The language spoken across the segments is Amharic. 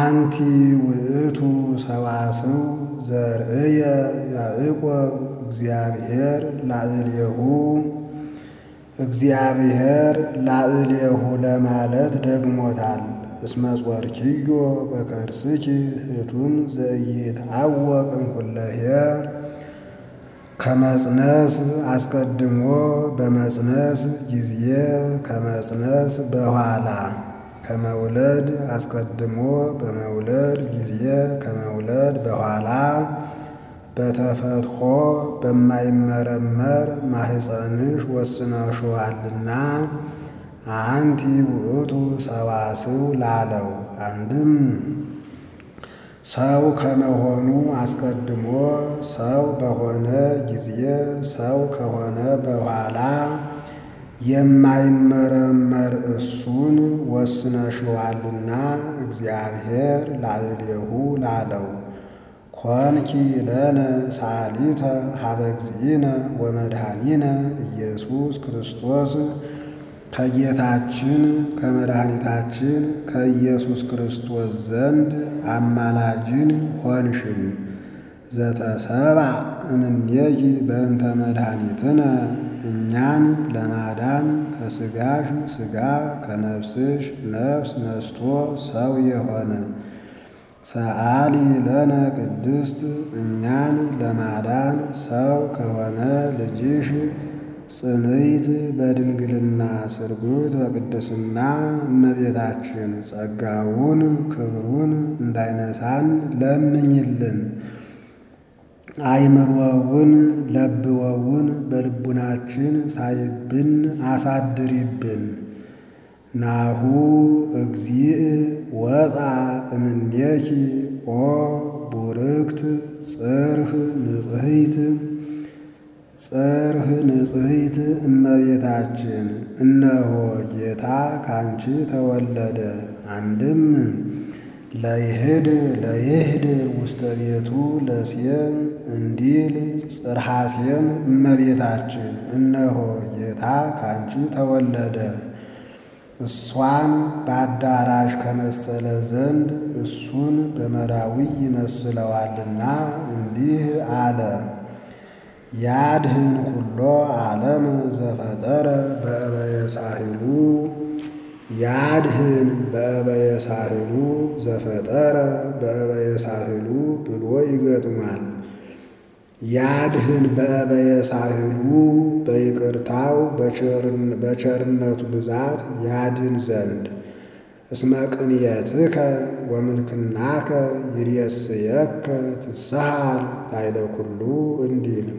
አንቲ ውእቱ ሰዋስው ዘርእየ ያዕቆብ እግዚአብሔር ላዕሌሁ እግዚአብሔር ላዕሌሁ ለማለት ደግሞታል። እስመ ጾርኪዮ በከርስኪ ህቱም ዘኢይትዐወቅ እምኩለሄ ከመጽነስ አስቀድሞ በመጽነስ ጊዜ ከመጽነስ በኋላ ከመውለድ አስቀድሞ በመውለድ ጊዜ ከመውለድ በኋላ በተፈትሖ በማይመረመር ማህፀንሽ ወስነሽዋልና አንቲ ውእቱ ሰዋስው ላለው አንድም ሰው ከመሆኑ አስቀድሞ ሰው በሆነ ጊዜ ሰው ከሆነ በኋላ የማይመረመር እሱን ወስነሽዋልና እግዚአብሔር ላዕሌሁ ላለው ኮንኪ ለነ ሳሊተ ሀበ እግዚእነ ወመድኃኒነ ኢየሱስ ክርስቶስ ከጌታችን ከመድኃኒታችን ከኢየሱስ ክርስቶስ ዘንድ አማላጅን ሆንሽን። ዘተሰብአ እምኔኪ በእንተ መድኃኒትነ እኛን ለማዳን ከሥጋሽ ሥጋ ከነፍስሽ ነፍስ ነስቶ ሰው የሆነ ሰአሊ ለነ ቅድስት እኛን ለማዳን ሰው ከሆነ ልጅሽ ጽንዕት በድንግልና ስርጉት በቅድስና እመቤታችን ጸጋውን ክብሩን እንዳይነሳን ለምኝልን። አይምሮውን ለብወውን በልቡናችን ሳይብን አሳድሪብን። ናሁ እግዚእ ወፃ እምኔኪ ኦ ቡርክት ጽርህ ንጽሕት ጽርህ ንጽሕት እመቤታችን እነሆ ጌታ ካንቺ ተወለደ። አንድም ለይህድ ለይህድ ውስተ ቤቱ ለሴም እንዲል ጽርሐ ሴም እመቤታችን እነሆ ጌታ ካንቺ ተወለደ። እሷን በአዳራሽ ከመሰለ ዘንድ እሱን በመራዊ ይመስለዋልና እንዲህ አለ። ያድህን ኩሎ ዓለም ዘፈጠረ በእበየ ሳህሉ ያድህን በእበየ ሳህሉ ዘፈጠረ በእበየ ሳህሉ ብሎ ይገጥማል። ያድህን በእበየ ሳህሉ በይቅርታው በቸርነቱ ብዛት ያድን ዘንድ እስመ ቅንየትከ ወምልክናከ ይሬስየከ ትስሐል ላዕለ ኩሉ እንዲል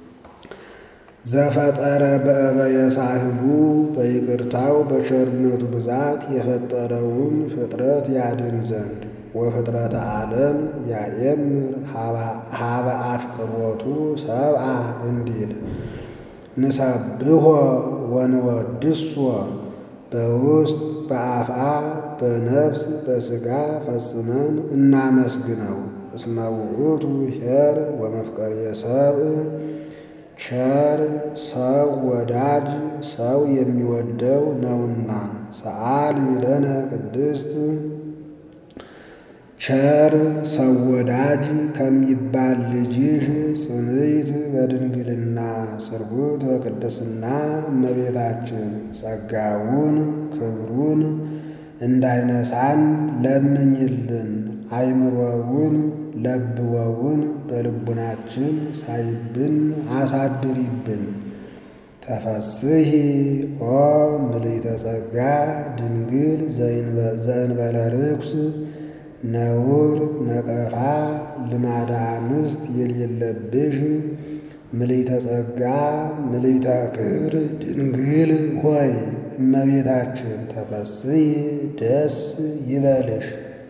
ዘፈጠረ በእበየ ሳህሉ በይቅርታው በቸርነቱ ብዛት የፈጠረውን ፍጥረት ያድን ዘንድ ወፍጥረተ ዓለም ያኤምር ሀበ አፍቅሮቱ ሰብአ እንዲል ንሰብሖ ወንወድሶ በውስጥ በአፍአ በነፍስ በሥጋ ፈጽመን እናመስግነው። እስመ ውእቱ ኄር ወመፍቀርየ ሰብእ ቸር ሰው ወዳጅ ሰው የሚወደው ነውና። ሰአሊ ለነ ቅድስት ቸር ሰው ወዳጅ ከሚባል ልጅሽ ጽንዕት በድንግልና ስርጉት በቅድስና እመቤታችን ጸጋውን ክብሩን እንዳይነሳን ለምኝልን። አይምሮውን ለብወውን በልቡናችን ሳይብን አሳድሪብን። ተፈስሒ ኦ ምልዕተ ጸጋ ድንግል ዘእንበለ ርኩስ ነውር ነቀፋ ልማደ አንስት የሌለብሽ ምልዕተ ጸጋ ምልዕተ ክብር ድንግል ሆይ እመቤታችን ተፈስሒ ደስ ይበልሽ።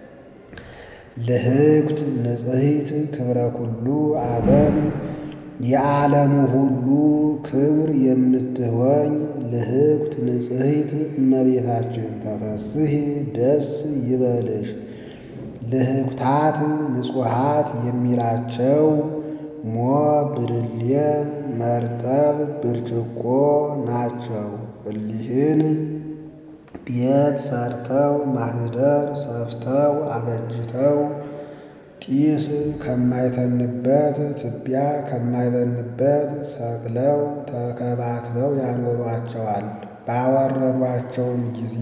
ልህግት ንጽሕት ክብረ ኩሉ ዓለም የዓለሙ ሁሉ ክብር የምትሆኝ ልህግት ንጽሕት እመቤታችን ተፈስሒ ደስ ይበልሽ። ልህግታት ንጹሓት የሚላቸው ሞ ብርሌ መርጠብ ብርጭቆ ናቸው። እሊህን ቤት ሰርተው ማኅደር ሰፍተው አበጅተው ጢስ ከማይተንበት ትቢያ ከማይበንበት ሰቅለው ተከባክበው ያኖሯቸዋል። ባወረዷቸውም ጊዜ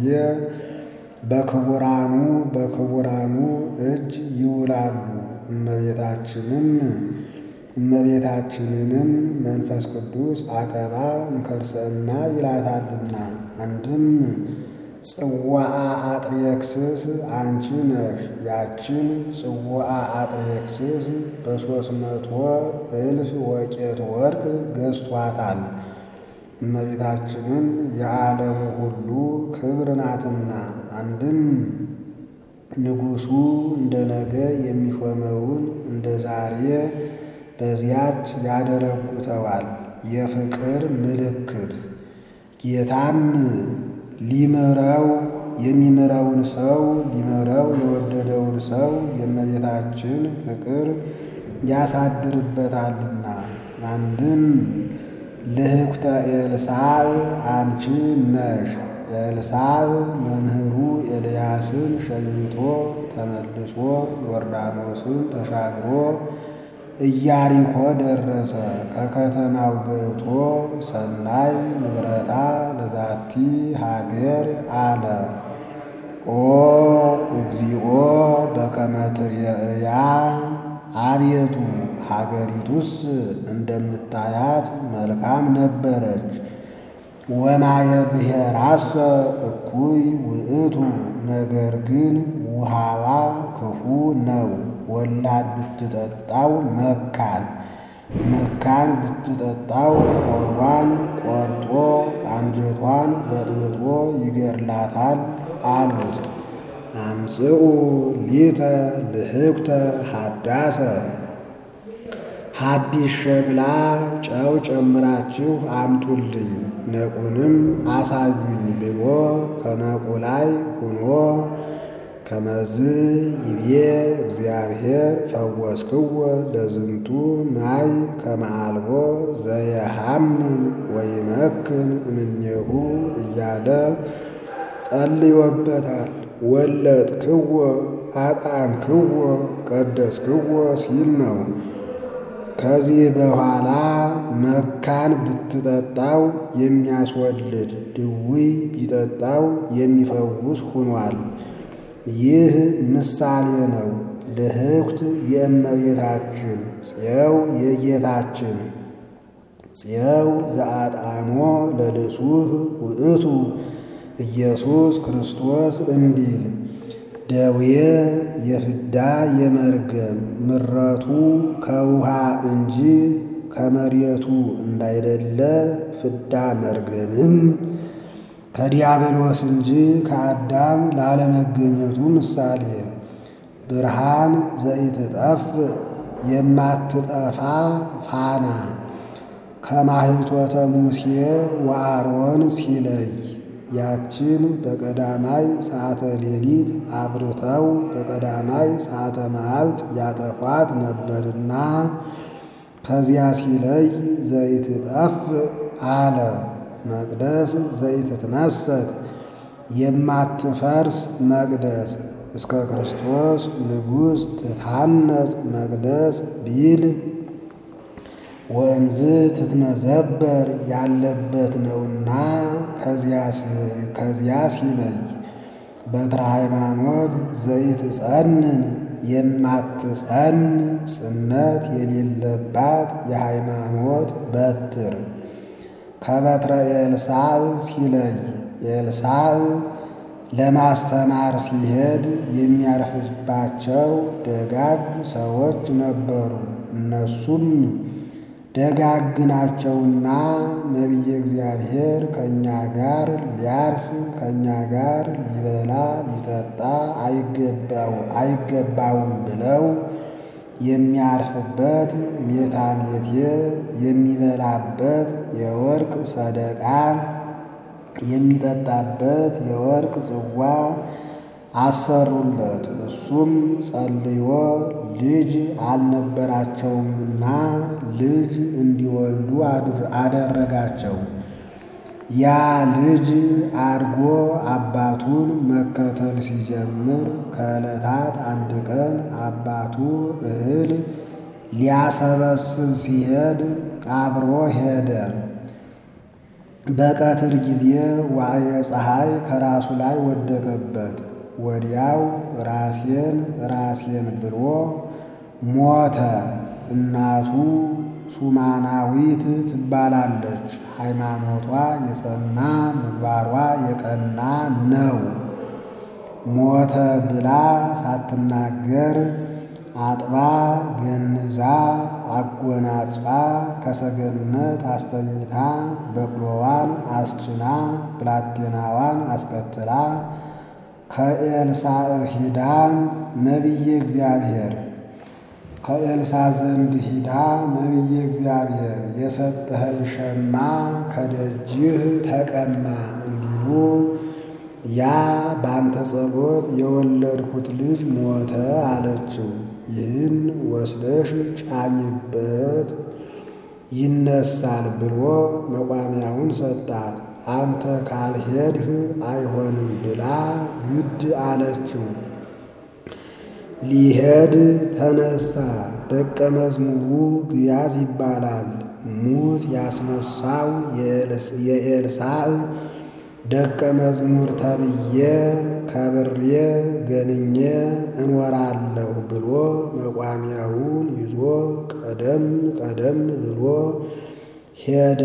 በክቡራኑ በክቡራኑ እጅ ይውላሉ። እመቤታችንም እመቤታችንንም መንፈስ ቅዱስ አቀባ እምከርሰእማ ይላታልና አንድም ጽዋአ አጥሬክስስ አንቺ ነሽ። ያችን ጽዋአ አጥሬክስስ በሦስት መቶ እልፍ ወቄት ወርቅ ገዝቷታል። እመቤታችንም የዓለሙ ሁሉ ክብር ናትና አንድም ንጉሡ እንደ ነገ የሚሾመውን እንደ ዛሬ በዚያች ያደረጉተዋል። የፍቅር ምልክት ጌታም ሊምረው የሚምረውን ሰው ሊምረው የወደደውን ሰው የእመቤታችን ፍቅር ያሳድርበታልና አንድም ልህኩተ ኤልሳዕ አንቺ ነሽ። ኤልሳዕ መምህሩ ኤልያስን ሸኝቶ ተመልሶ ዮርዳኖስን ተሻግሮ ኢያሪኮ ደረሰ። ከከተማው ገብቶ ሰናይ ንብረታ ለዛቲ ሀገር አለ። ኦ እግዚኦ በከመ ትርእያ አቤቱ ሀገሪቱስ እንደምታያት መልካም ነበረች። ወማየ ብሔራሰ እኩይ ውእቱ ነገር ግን ውሃዋ ክፉ ነው። ወላድ ብትጠጣው መካን መካን ብትጠጣው ሆዷን ቆርጦ አንጀቷን በጥብጦ ይገድላታል አሉት። አምጽኡ ሊተ ልህኩተ ሀዳሰ ሐዲስ ሸክላ ጨው ጨምራችሁ አምጡልኝ ነቁንም አሳዩኝ ብሎ ከነቁ ላይ ሆኖ ከመዝ ይቤ እግዚአብሔር ፈወስክዎ ለዝንቱ ማይ ከመአልቦ ዘየሐምም ወይመክን እምኔሁ እያለ ጸልዮበታል። ወለጥክዎ አጣምክዎ ቀደስክዎ ሲል ነው። ከዚህ በኋላ መካን ብትጠጣው የሚያስወልድ ድውይ ቢጠጣው የሚፈውስ ሆኗል። ይህ ምሳሌ ነው። ልህኩት የእመቤታችን ጽየው የጌታችን ጽየው ዘአጣሞ ለልሱህ ውእቱ ኢየሱስ ክርስቶስ እንዲል ደዌ የፍዳ የመርገም ምረቱ ከውሃ እንጂ ከመሬቱ እንዳይደለ ፍዳ መርገምም ከዲያብሎስ እንጂ ከአዳም ላለመገኘቱ ምሳሌ ብርሃን ዘኢትጠፍ የማትጠፋ ፋና ከማኅቶተ ሙሴ ወአሮን ሲለይ ያችን በቀዳማይ ሰዓተ ሌሊት አብርተው በቀዳማይ ሰዓተ መዓልት ያጠፏት ነበርና ከዚያ ሲለይ ዘይትጠፍ አለ። መቅደስ ዘይትትነሰት የማትፈርስ መቅደስ እስከ ክርስቶስ ንጉሥ ትታነጽ መቅደስ ቢል ወንዝ ትትመዘበር ያለበት ነውና ከዚያ ሲለይ በትረ ሃይማኖት ዘይትጸንን የማትጸን ጽነት የሌለባት የሃይማኖት በትር ከበትረ ኤልሳዕ ሲለይ ኤልሳዕ ለማስተማር ሲሄድ የሚያርፍባቸው ደጋግ ሰዎች ነበሩ። እነሱም ደጋግ ናቸውና ነቢየ እግዚአብሔር ከእኛ ጋር ሊያርፍ ከእኛ ጋር ሊበላ ሊጠጣ አይገባውም ብለው የሚያርፍበት ሜታሜቴ የሚበላበት የወርቅ ሰደቃ የሚጠጣበት የወርቅ ጽዋ አሰሩለት። እሱም ጸልዮ ልጅ አልነበራቸውምና ልጅ እንዲወልዱ አደረጋቸው። ያ ልጅ አድጎ አባቱን መከተል ሲጀምር ከዕለታት አንድ ቀን አባቱ እህል ሊያሰበስብ ሲሄድ አብሮ ሄደ። በቀትር ጊዜ ዋዕየ ፀሐይ ከራሱ ላይ ወደቀበት። ወዲያው ራሴን ራሴን ብሎ ሞተ። እናቱ ሱማናዊት ትባላለች። ሃይማኖቷ የጸና ምግባሯ የቀና ነው። ሞተ ብላ ሳትናገር አጥባ ገንዛ አጎናጽፋ ከሰገነት አስተኝታ በቅሎዋን አስጭና ብላቴናዋን አስከትላ ከኤልሳዕ ሂዳ ነቢየ እግዚአብሔር ከኤልሳ ዘንድ ሂዳ ነቢየ እግዚአብሔር የሰጠኸኝ ሸማ ከደጅህ ተቀማ እንዲሉ ያ ባንተ ጸሎት የወለድኩት ልጅ ሞተ አለችው። ይህን ወስደሽ ጫኝበት ይነሳል ብሎ መቋሚያውን ሰጣት። አንተ ካልሄድህ አይሆንም ብላ ግድ አለችው። ሊሄድ ተነሳ። ደቀ መዝሙሩ ግያዝ ይባላል። ሙት ያስነሳው የኤልሳዕ ደቀ መዝሙር ተብዬ ከብሬ ገንኜ እንወራለሁ ብሎ መቋሚያውን ይዞ ቀደም ቀደም ብሎ ሄደ።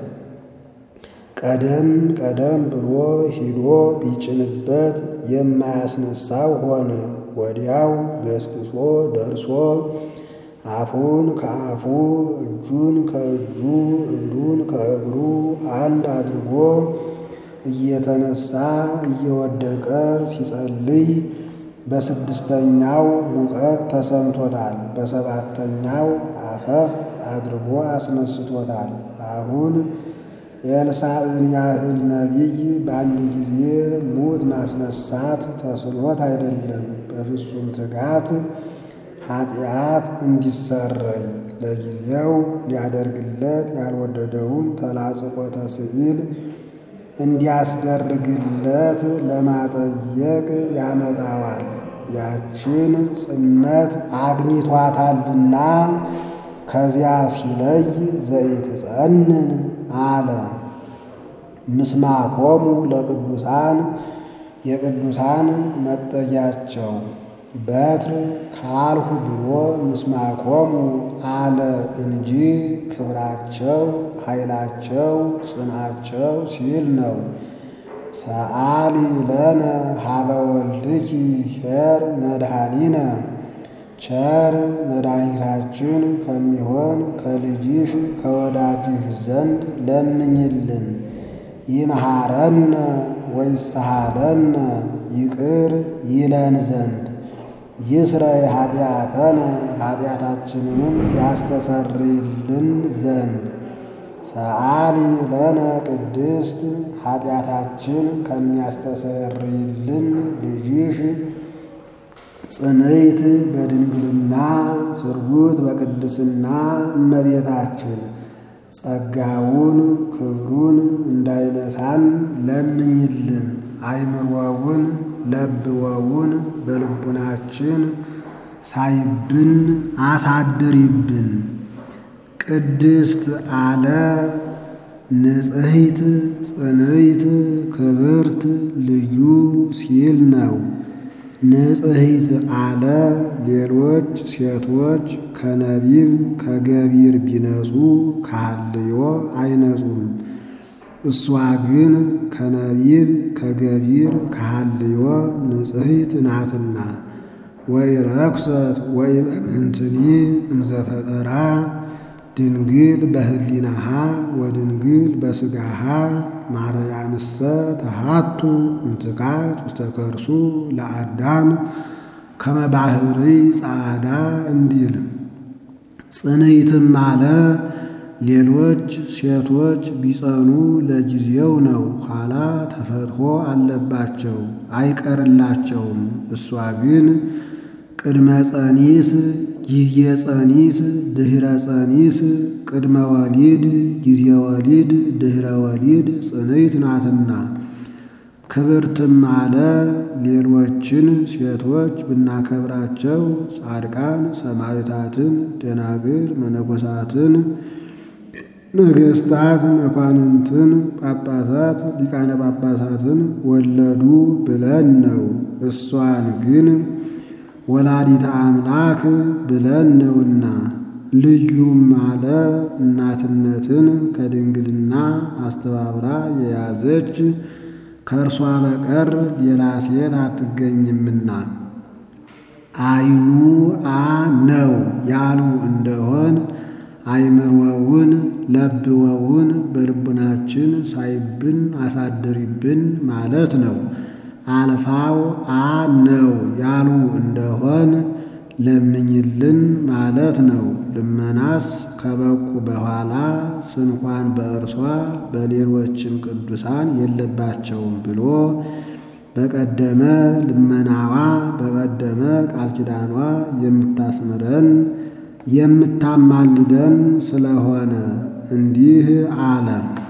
ቀደም ቀደም ብሎ ሂዶ ቢጭንበት የማያስነሳው ሆነ። ወዲያው ገስግሶ ደርሶ አፉን ከአፉ እጁን ከእጁ እግሩን ከእግሩ አንድ አድርጎ እየተነሳ እየወደቀ ሲጸልይ በስድስተኛው ሙቀት ተሰምቶታል። በሰባተኛው አፈፍ አድርጎ አስነስቶታል። አሁን የኤልሳዕን ያህል ነቢይ በአንድ ጊዜ ሙት ማስነሳት ተስኖት አይደለም፣ በፍጹም ትጋት ኃጢአት እንዲሰረይ ለጊዜው ሊያደርግለት ያልወደደውን ተላጽቆተ ስዕል እንዲያስደርግለት ለማጠየቅ ያመጣዋል። ያችን ጽነት አግኝቷታልና ከዚያ ሲለይ ዘይትጸንን አለ። ምስማኮሙ ለቅዱሳን የቅዱሳን መጠጊያቸው በትር ካልሁ ብሎ ምስማኮሙ አለ እንጂ ክብራቸው፣ ኃይላቸው፣ ጽናቸው ሲል ነው። ሰአሊ ለነ ሀበ ወልድኪ ኄር መድኃኒነ ቸር መድኃኒታችን ከሚሆን ከልጅሽ ከወዳጅሽ ዘንድ ለምኝልን። ይምሃረነ ወይስሃለነ ይቅር ይለን ዘንድ ይስረይ ኃጢአተነ ኃጢአታችንንም ያስተሰርይልን ዘንድ ሰአሊ ለነ ቅድስት ኃጢአታችን ከሚያስተሰርይልን ልጅሽ ጽንዕት በድንግልና ስርጉት በቅድስና እመቤታችን ጸጋውን ክብሩን እንዳይነሳን ለምኝልን። አይምሮውን ለብወውን በልቡናችን ሳይብን አሳድሪብን። ቅድስት አለ ንጽሕት ጽንዕት ክብርት ልዩ ሲል ነው። ንጽሕት አለ ሌሎች ሴቶች ከነቢብ ከገቢር ቢነጹ ከሐልዮ አይነጹም። እሷ ግን ከነቢብ ከገቢር ከሐልዮ ንጽሕት ናትና። ወይ ረኩሰት ወይ በምንትኒ እምዘፈጠራ ድንግል በህሊናሃ ወድንግል በስጋሃ ማርያምሰ ተሃቱ እምትካት ውስተ ከርሱ ለአዳም ከመ ባሕሪ ጻዕዳ እንዲል ጽንዕትም አለ ሌሎች ሴቶች ቢጸኑ ለጊዜው ነው፣ ኋላ ተፈትሖ አለባቸው አይቀርላቸውም። እሷ ግን ቅድመ ጸኒስ፣ ጊዜ ጸኒስ፣ ድኅረ ጸኒስ፣ ቅድመ ወሊድ፣ ጊዜ ወሊድ፣ ድኅረ ወሊድ ጽንዕት ናትና። ክብርትም አለ ሌሎችን ሴቶች ብናከብራቸው ጻድቃን ሰማዕታትን፣ ደናግል መነኮሳትን፣ ነገሥታት መኳንንትን፣ ጳጳሳት ሊቃነ ጳጳሳትን ወለዱ ብለን ነው። እሷን ግን ወላዲተ አምላክ ብለን ነውና። ልዩም አለ እናትነትን ከድንግልና አስተባብራ የያዘች ከእርሷ በቀር ሌላ ሴት አትገኝምና። አይኑ አ ነው ያሉ እንደሆን አይምሮውን ለብወውን በልቡናችን ሳይብን አሳድሪብን ማለት ነው። አልፋው አ ነው ያሉ እንደሆን ለምኝልን ማለት ነው። ልመናስ ከበቁ በኋላ ስንኳን በእርሷ በሌሎችም ቅዱሳን የለባቸውም ብሎ በቀደመ ልመናዋ በቀደመ ቃል ኪዳኗ የምታስምረን የምታማልደን ስለሆነ እንዲህ አለ።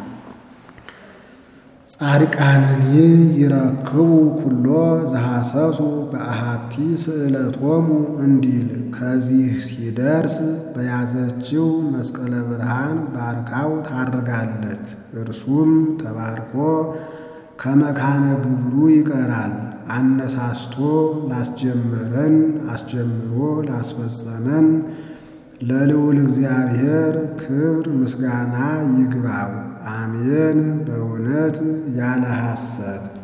ጻድቃንኒ ይረክቡ ኩሎ ዘሐሰሱ በአሃቲ ስእለቶሙ እንዲል ከዚህ ሲደርስ በያዘችው መስቀለ ብርሃን ባርካው ታርጋለች። እርሱም ተባርኮ ከመካነ ግብሩ ይቀራል። አነሳስቶ ላስጀመረን አስጀምሮ ላስፈጸመን ለልዑል እግዚአብሔር ክብር ምስጋና ይግባው። አሜን። በእውነት ያለ ሐሰት